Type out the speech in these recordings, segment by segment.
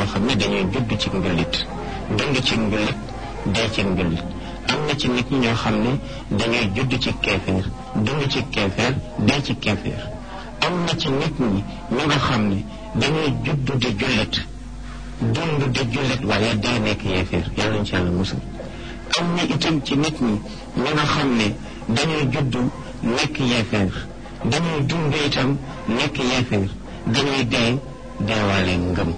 xam ne dañuy judd ci njullit dund ci njullit dee ci njullit am na ci nit ñi ñoo xam ne dañuy judd ci keefeer dund ci keefeer dee ci keefeer am na ci nit ñi ñu nga xam ne dañuy judd di jullit dund di jullit waaye dee nekk yeefeer yàlla nañ ci yàlla musal am na itam ci nit ñi ñu nga xam ne dañuy judd nekk yeefeer dañuy dund itam nekk yeefeer dañuy dee deewaale ngëm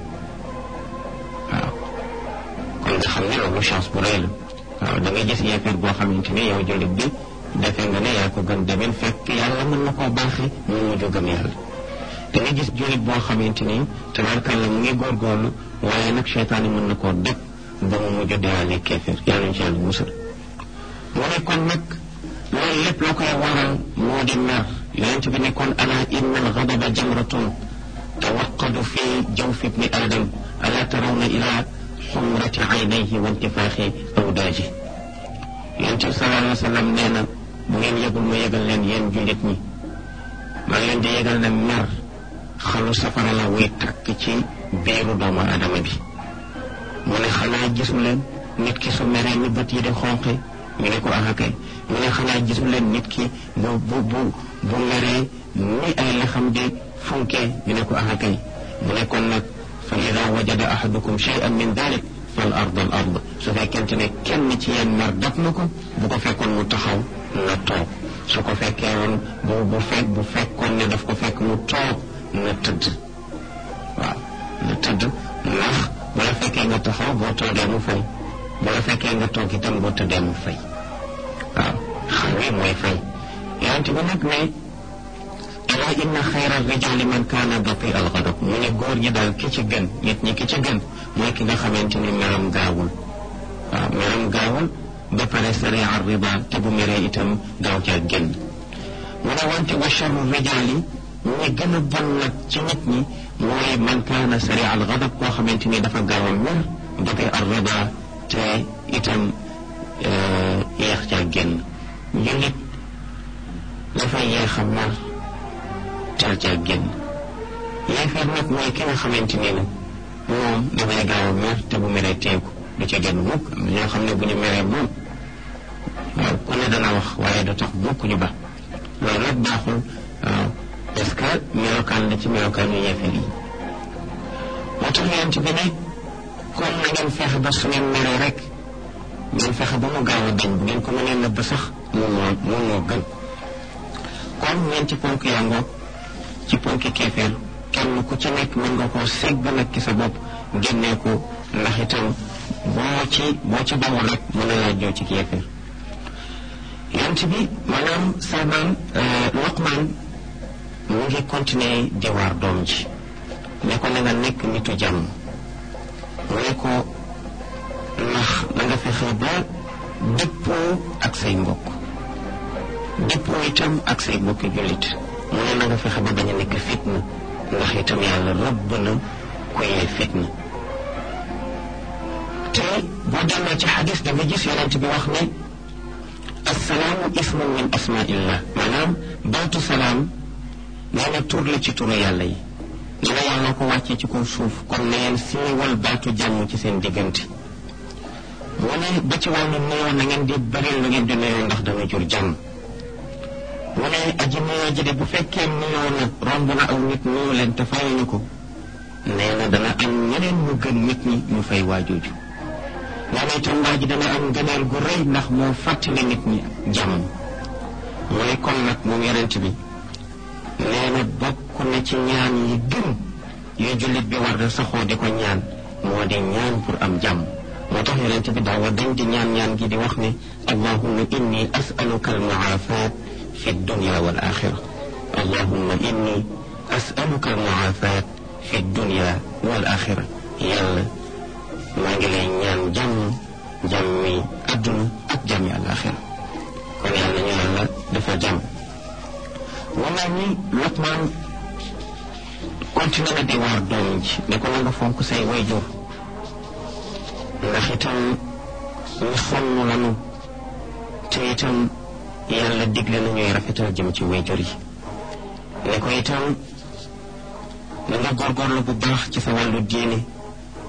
waaw kon nga xam ne loolu chance bu rëy la waaw da nga gis yeefeer boo xamante ne yow jullit bi defe nga ne yaa ko gën demen fekk yàlla mën na koo baaxee mu mujj gëm yàlla da nga gis jullit boo xamante ni tabarkàlla mu ngi góorgóorlu waaye nag seytaane mën na koo dëkk ba mu mujj deewaale keefeer yàlla ñu ci yàlla musal mu ne kon nag loolu lépp la koy waral moo di mer yonent bi ne kon ala inna alxadaba jamratun tawaqadu fi jawfi ibni adam ala tarawna ila xumrati aynayhi wa intifaaxi awdaaji yonent bi sallallahu alayhi wa sallam nee na bu ngeen yëgul ma yëgal leen yéen jullit ñi maa ngi leen di yëgal ne mer xalu safara la wuy tàkk ci biiru doomu adama bi mu ne xanaa gisu leen nit ki su meree ni bët yi di xonqe ñu ne ko ah kay mu ne xanaa gisu leen nit ki bu bu bu bu meree ni ay lexam di funkee ñu ne ko ah kay mu ne kon nag fa ida wajada ahadukum shay'an min dalik fal ard al ard su fekkente ne kenn ci yéen mer dab na ko bu ko fekkoon mu taxaw na toog su ko fekkee woon bu bu fekk bu fekkoon ne daf ko fekk mu toog na tëdd waaw na tëdd ndax bu la fekkee nga taxaw boo toogee mu fay bu la fekkee nga toog itam boo tëddee mu fay waaw xam wi mooy fay yonent bi nag ne ala inna xayra rijali man kaana bati al ghadab mu ne góor ñi daal ki ci gën nit ñi ki ci gën mooy ki nga xamante ni meram gaawul waaw meram gaawul ba pare sari ar riba te bu meree itam gaaw caa génn mu ne wante wa charru rijali ñi gën a bon nag ci nit ñi mooy man kaana sari al ghadab koo xamante ni dafa gaaw a mer bati ar riba te itam yeex caa génn jullit dafay yeex a mer teel caa génn yeefeer nag mooy ki nga xamante ni nag moom dafay gaaw a mer te bu meree teeku du ca génn mukk am na ñoo xam ne bu ñu meree moom waaw ku ne dana wax waaye du tax mukk ñu ba loolu nag baaxul waaw parce que melokaan la ci melokaan yu yeefeer yi moo tax yonent bi ne kon na ngeen fexe ba su ngeen meree rek ngeen fexe ba mu gaaw a dañ bu ngeen ko mënee nëbb sax moom moo moom moo gën kon ñeenti ponk yaa ngoog ci ponki keefeer kenn ku ci nekk mën nga koo seeg ba nag ki sa bopp génnee ko ndax itam boo ci boo ci bawul rek mën na laa jow ci keefeer yonent bi maanaam Salmaan Luqmaan mu ngi continuer di waar doom ji ne ko na nga nekk nitu jàmm mu ne ko ndax na nga fexe ba dëppoo ak say mbokk dëppoo itam ak say mbokki jullit mu ne na nga fexe ba bañ a nekk fitna ndax itam yàlla rëbb na ku yee fitna te boo delloo ci xadis da nga gis yonent bi wax ne assalaamu ismun min asmaillah maanaam baatu salaam nee na tur la ci turu yàlla yi nee na yàlla ko wàccee ci kaw suuf kon na ngeen siiwal baatu jàmm ci seen diggante mu ne ba ci wàllu nuyoo na ngeen di bari lu ngeen di nuyoo ndax dana jur jàmm mu ne aji nuyoo ji de bu fekkee nuyoo na romb na aw nit nuyu leen te fayuñu ko nee na dana am ñeneen ñu gën nit ñi ñu fay waajooju nee na itam waa ji dana am gëneel gu rëy ndax moo fàttali nit ñi jàmm mu ne kon nag moom yonent bi nee na bokk na ci ñaan yi gën yu jullit bi war a saxoo di ko ñaan moo di ñaan pour am jàmm moo tax yonent bi daawa dañ di ñaan ñaan gi di wax ne allahumma inni as'aluka al-mu'afat fi dunya wal axira allahumma inni as'aluka al-mu'afat fi dunya wal axira yàlla maa ngi lay ñaan jàmm jàmmi adduna ak jàmmi alaxira kon yàlla ñu yàlla dafa jàmm wala ni Luqmaan continué na di waar doom ji ne ko na nga fonk say wayjur ndax itam ñu sonn lanu te itam yàlla digle na ñuy rafetal jëm ci wayjur yi ne ko itam na nga góorgóorlu bu baax ci sa wàllu diine